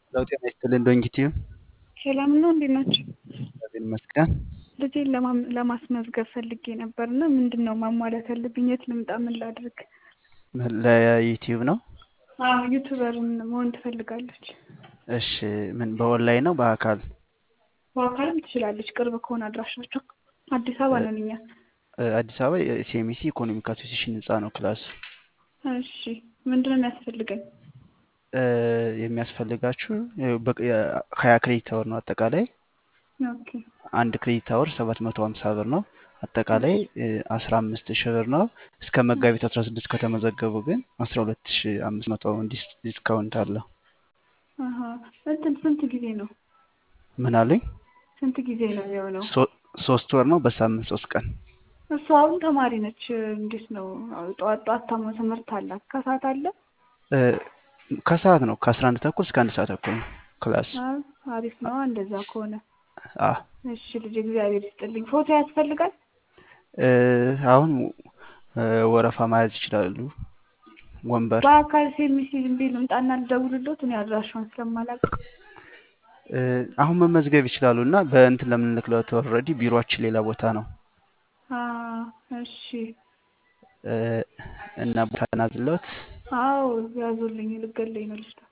ለው ጤና ይስጥልን ዶንኪቲዩ ሰላም ነው። እንዴት ናቸው? እግዚአብሔር ይመስገን። ልጄን ለማም- ለማስመዝገብ ፈልጌ ነበር እና ምንድን ነው ማሟላት ያለብኝ? የት ልምጣ? ምን ላድርግ? ለዩቲዩብ ነው። አዎ ዩቱበርን መሆን ትፈልጋለች። እሺ ምን በኦንላይን ነው በአካል? በአካልም ትችላለች። ቅርብ ከሆነ አድራሻቸው አዲስ አበባ ነን እኛ። እ፣ አዲስ አበባ የሲኤምሲ ኢኮኖሚክ አሶሲሽን ህንፃ ነው ክላሱ። እሺ ምንድን ነው የሚያስፈልገኝ? እ፣ የሚያስፈልጋችሁ ያው በቅ- የ- ሀያ ክሬዲት አወር ነው አጠቃላይ ኦኬ አንድ ክሬዲት አወር ሰባት መቶ ሀምሳ ብር ነው። አጠቃላይ አስራ አምስት ሺህ ብር ነው። እስከ መጋቢት አስራ ስድስት ከተመዘገቡ ግን አስራ ሁለት ሺህ አምስት መቶ ዲስ- ዲስካውንት አለው። አሀ እንትን ስንት ጊዜ ነው? ምን አሉኝ? ስንት ጊዜ ነው የሚሆነው? ሶ- ሶስት ወር ነው በሳምንት ሶስት ቀን። እሷ አሁን ተማሪ ነች። እንዴት ነው? ጠዋት ጠዋት ታማ ትምህርት አላት። ከሰዓት አለ? እ፣ ከሰዓት ነው ከአስራ አንድ ተኩል እስከ አንድ ሰዓት ተኩል ነው ክላስ። አይ፣ አሪፍ ነው እንደዛ ከሆነ። አ እሺ ልጅ እግዚአብሔር ይስጥልኝ። ፎቶ ያስፈልጋል? እ፣ አሁን እ፣ ወረፋ መያዝ ይችላሉ። ወንበር በአካል ሴሚሲ ዝም ብዬ ልምጣና ልደውልሎት እኔ አድራሻውን ስለማላውቅ እ፣ አሁን መመዝገብ ይችላሉ እና በእንትን ለምንልክለት ኦልሬዲ ቢሮአችን ሌላ ቦታ ነው አ እሺ እ፣ እና ቦታ ናዝለት አዎ ያዙልኝ ልገለኝ ነው ልጅቷ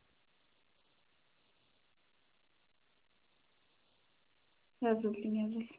ያዙልኝ ያዙልኝ